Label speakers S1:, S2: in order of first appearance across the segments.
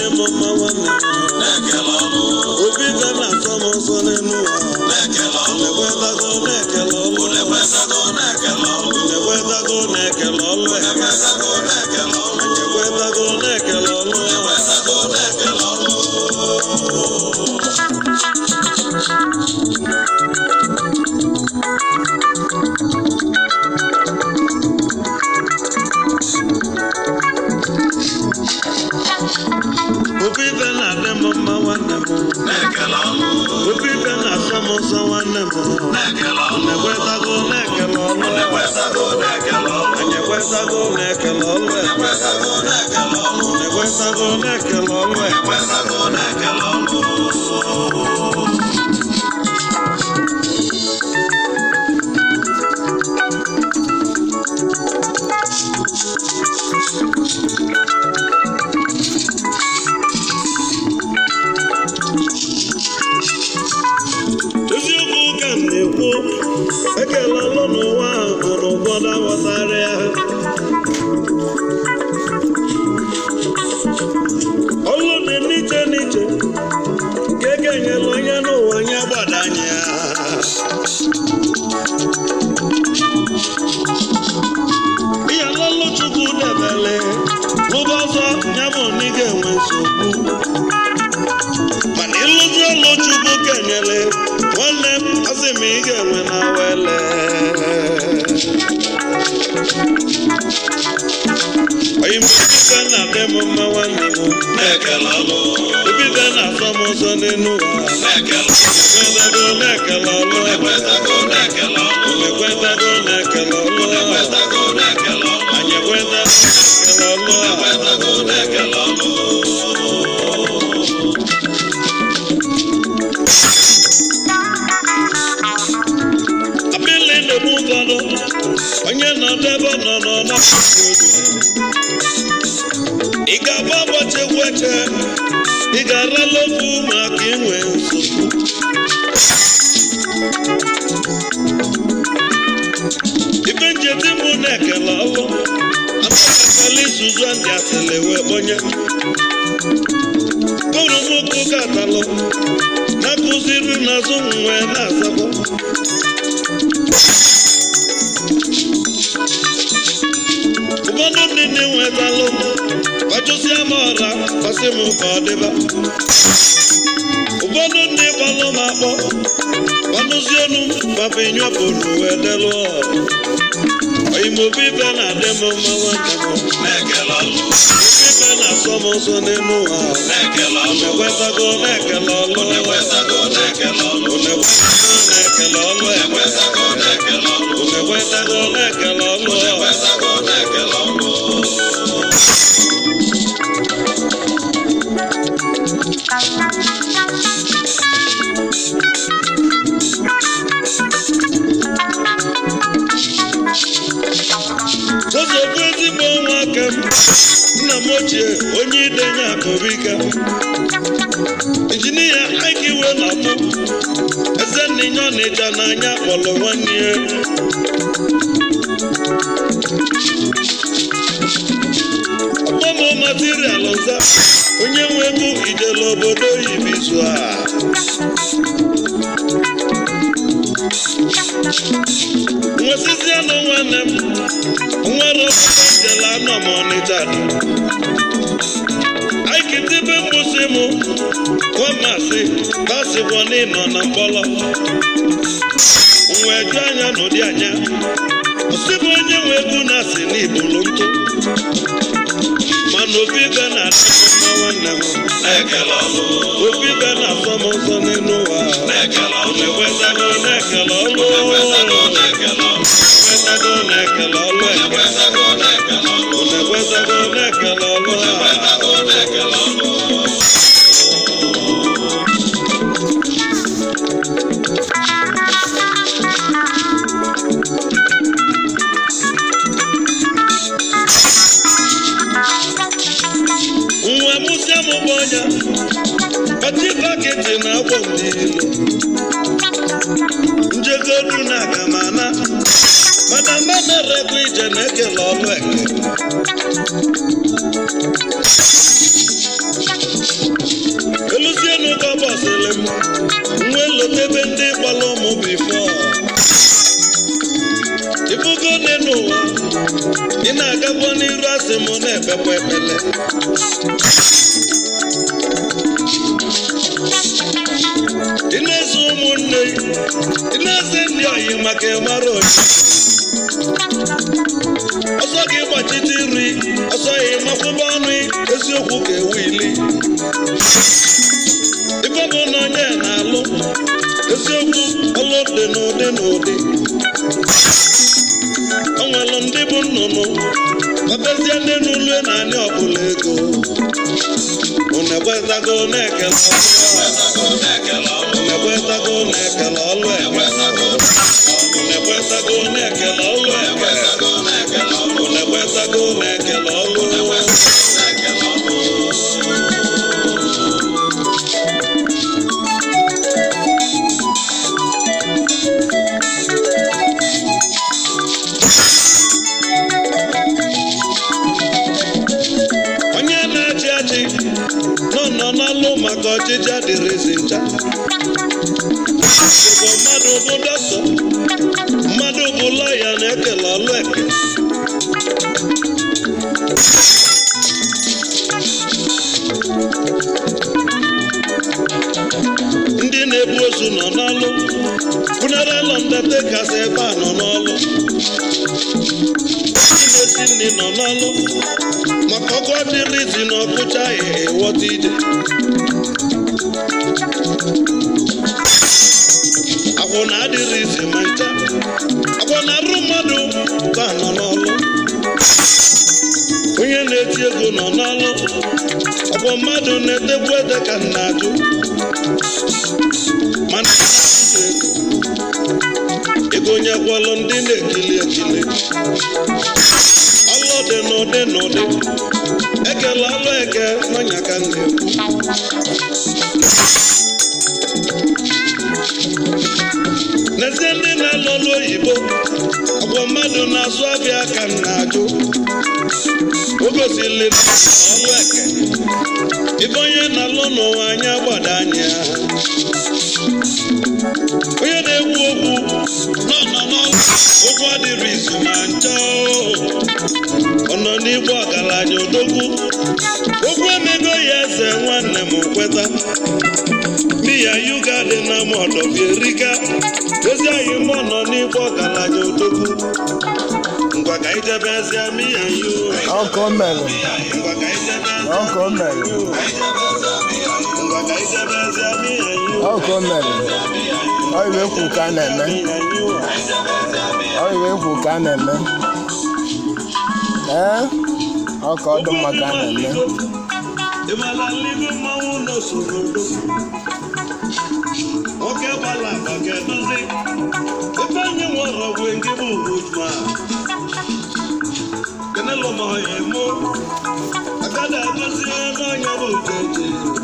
S1: m mma nwanne m obi ife na-atọ m ụzọ n'elu ụwa na-ekwetago na-ekele ọlụ na-ekwetago na-ekele ọlụ ekwetago na-ekele ọlụ obi ife na-adị m mma nwanne m obi ife na-atọ m ụzọ nwanne m na-ekwetago na-ekele ọlụ anyị ekwetago na-ekele ọlụ na-ekwetago na-ekele ọlụ eziokwu ka m na-ekwu ekele ọlụ n'ụwa ahụ bụ na ụfọdụ aghọtara ya ọlụ dị n'iche n'iche ka eke nyere onye n'ụwa nye gbadanye ya ihe lọlụ chukwu debele lụba ọzọ ya bụ na ị ga-enwe nsogbu mana ịlụzi ọlụ chukwu kenyere nwanne m asị m ị ga-enwe na wele oyibibe na-adị m mma nwanne m ebibe na-asọ m ụzọ n'elu ụwa ekwetago na-ekele ọlụ ekwetago na-ekele ọlụ anyị ekwetago na-ekele ọlụ abịla na-egbu ụfọdụ onye nọ n'ebe nọ nọ na ị ga-agba ụbọchị egwu eche ị ga-arala ofu maka inwe nsogbu ibe njeti mụ na-ekele ọlụ amakakala izuzu ndị asịrị wee kpọnye kpụrụ m ụkwụ katalụ na-akụziri n'azụ m wee na-azakwa ụfọdụ ndị na-enwetalụ gbachụsịa m ọra kwasị m ka ọ dịba ụfọdụ ndị gbalụ m akpọ gbanụzi elu papa nyọpụ n'uwe delụ oyimobi ife na-adị m mma nwanne m obi ife na-asọ m ụzọ n'elu ụwa na-ekwetago na-ekele ọlụ na-ekwetago na-ekele ọlụ na-ekwetago na-ekele ọlụ Joseph ezigbo nwa aka m nna m ochie onye idenye akụbika injinia ike iwe na-akpụ eze nninye ọnịcha n'anya kpọrọ nwanne ya ọgbọmọ material nza onye nwe ego ijele obodo oyibo izu a nwesizianụ nwanne m nwere ọkpụkpọ njele anọ m ọnịcha dị aikitibe mgbụsị m nwamasị basikwa n'ịnọ na mkpọrọ nwe ju anya n'ụdị anya osibụ onye nwe egwu na-asị n'ibulu ntụ mana obi ibe na-adị m mma nwanne m obi ibe na-asọ m ụzọ n'elu ụwa na-ekwetago na-ekele ọlụ na-ekwetago na-ekele ọlụ na-ekwetago na-ekele ọlụ a nwa mụsịa m bụ ọnya ọtị baketi na agbọ m n'ilu njegodu na agamana mana mmanerekwa ije na-ekele ọlụ eke sị m na-ekpekwa ekpele ị na-eze ụmụnne ị na-eze ndị oyi maka ịmara oyi ọsọ gị gbachite nri ọsọ ya ịmakwụba ọnụ eziokwu ka ewu ili ife bụ na onye na-alụ eziokwu ọlụ dị n'ụdị n'ụdị o nwere ndị bụ nnụnụ ọbezie ndị n'ụlọ na anyị ọbụla ego unu ekwetago na-ekele ọlụ unu ekwetago na-ekele ọlụ eke unu ekwetago na-ekele ọlụ eke unu ekwetago na-ekele ọlụ onye na-achị achị nọ nọ n'ọlụ maka ọchịchị adịrịzi ncha Igbo mmadụ bụ dọkịta mmadụ bụ lọya na-ekele ọlụ eke ndị na-ebu ozu nọ n'ọlụ funeral undertakers ebe a nọ n'ọlụ ndị na-esi nri nọ n'ọlụ maka ọkụ adịrịzi na ọkụcha ya ịghọta ije agwọ na adịrịzi ma ncha agwọ na arụ mmadụ ka nọ n'ọlụ onye na-eti ego nọ n'ọlụ ọgwọ mmadụ na-etekwu ede ka m na-ajụ mana ego onye gwọlụ ndị na-ekili ekili ọlụ dị n'ụdị n'ụdị ekele ọlụ eke n'ọnya ka m na-ekwu n'ezie ndị na-alụ ọlụ oyibo ọgwọ mmadụ na-azụ abịa ka m na-ajụ o gosili ọlụ eke ibe onye na-alụ n'ụwa anya gbada anya onye na-ekwu okwu nọ nọ n'ọlụ okwu adịrị izu ma ncha ọ nọ n'igwe ọgaranya odogwu okwu emego ya eze nwanne m kweta miya yuga dị na mọdọbierika ezi anyị mọ nọ n'igwe ọgaranya odogwu ngwa ka ijebe ezie miya yu
S2: ọkọ mere
S1: ngwa ka ijebe
S2: ọkọ mere
S1: ngwa ka ijebe ezie miya yu
S2: ọkọ mere ọ iwe kwu ka a na-eme
S1: miya yu
S2: ọ iwe kwu ka a na-eme ee ọka ọdụ mma ka a na-eme
S1: ịmala nligo mmanwụ n'osoro odogwu nwoke gbala agba ga-edozi ebe anyị nwere ọgwụ nke bụ ugwujuma kenelo ma ya emo agada edozi n'ọnya bụ uchechi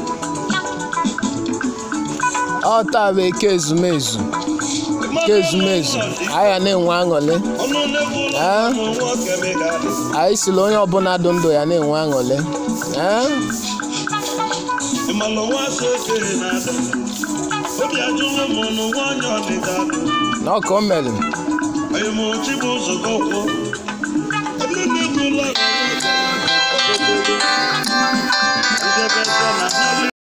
S2: ọ taa bụ eke ezumezu eke ezumezu anyị na-enwe aṅụrị
S1: ọnụ na-egwu ụlọ
S2: Ah.
S1: ụmụ nwoke megadị
S2: anyị siri onye ọbụla dụ ndụ ya na-enwe aṅụrị ee
S1: ịmala nwa so okenye na-ada obi ajụrụ m nụ nwaanyị ọdịda adụ
S2: na ọka o mere
S1: anyị mụ chi bụ ụzọ gọkwụ ebe na-egwu ụlọ